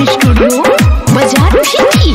recording studio बाजार भी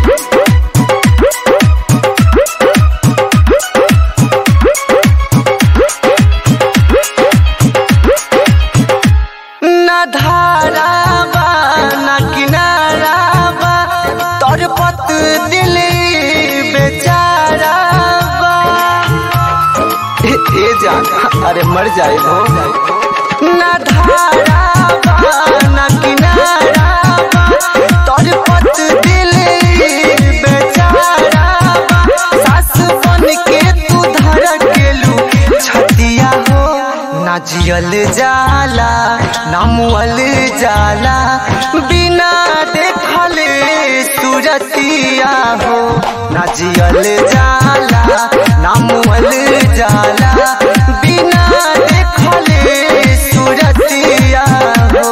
ना धारा बा ना किनारा बा तोर पत दिल बेचारा बा ए, ए जान अरे मर जाए हो ना धारा बा ना किनारा बा तोर पत दिल बेचारा बा सास बन के तू धड़केलू छतिया हो ना जियल जाला ना मुअल जाला बिना देखल सूरतिया हो ना जियल जाला ना मुअल जाला बिना देखल सूरतिया हो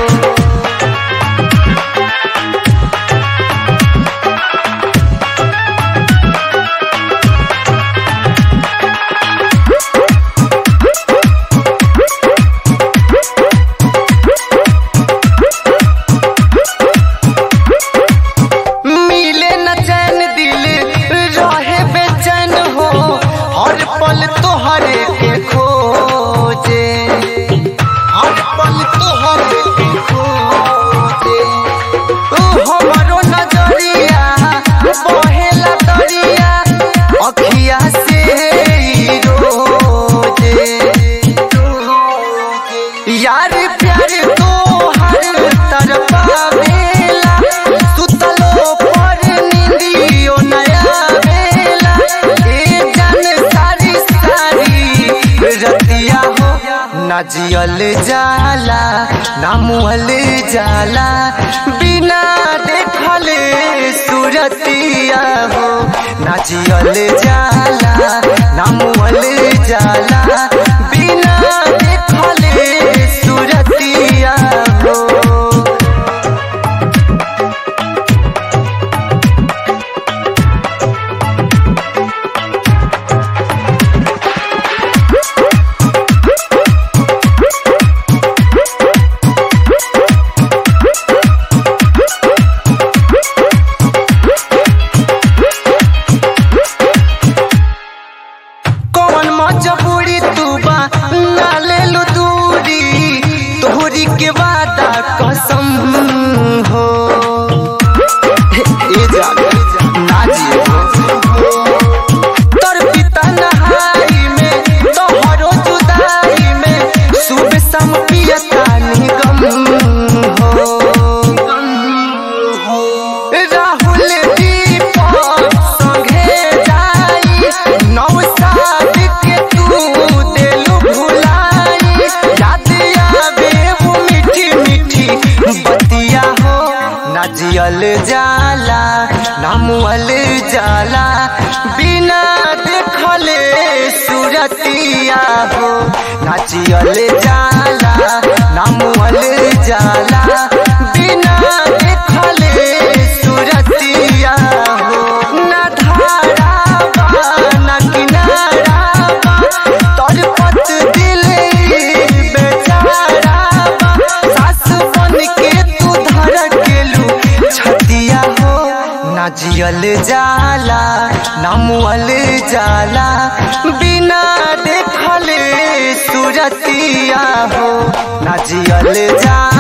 मिले न चैन दिल रहे बेचैन हो हर पल तोहरे के खोजे हर पल तोहरे के खोजे ओ हमरो नजरिया बहेला दरिया अखिया से ही रोजे यार प्यार तो हर तरफा बेला सुतलो पर निंदियो नया बेला ए जन सारी सारी रतिया हो ना जियल जाला ना मुहल जाला बिना देखल सूरतिया हो ना जियल जाला ना मुहल जाला बिना देखल सूरतिया हो कौन मजबूरी तू बा ना ले लो दूरी तोहरी के वादा कसम हो ए जान ना जियो तोर पिता नहाई में तोहरो जुदाई में सुबह शाम पियता निगम हो राहुल दीपक संगे जाई नौसाद के तू देलू भुलाई याद आवे वो मीठी मीठी बतिया हो ना जियल जाला ना मुअल जाला बिना देखले सूरतिया हो ना जियल जाला ना मुअल जाला बिना देखले सूरतिया हो ना धारा बा ना किनारा बा तोर पत दिल बेचारा बा सास बन के तू धड़केलू छतिया हो ना जियल जाला ना मुअल जाला बिना देखल सूरतिया हो ना जियल जाला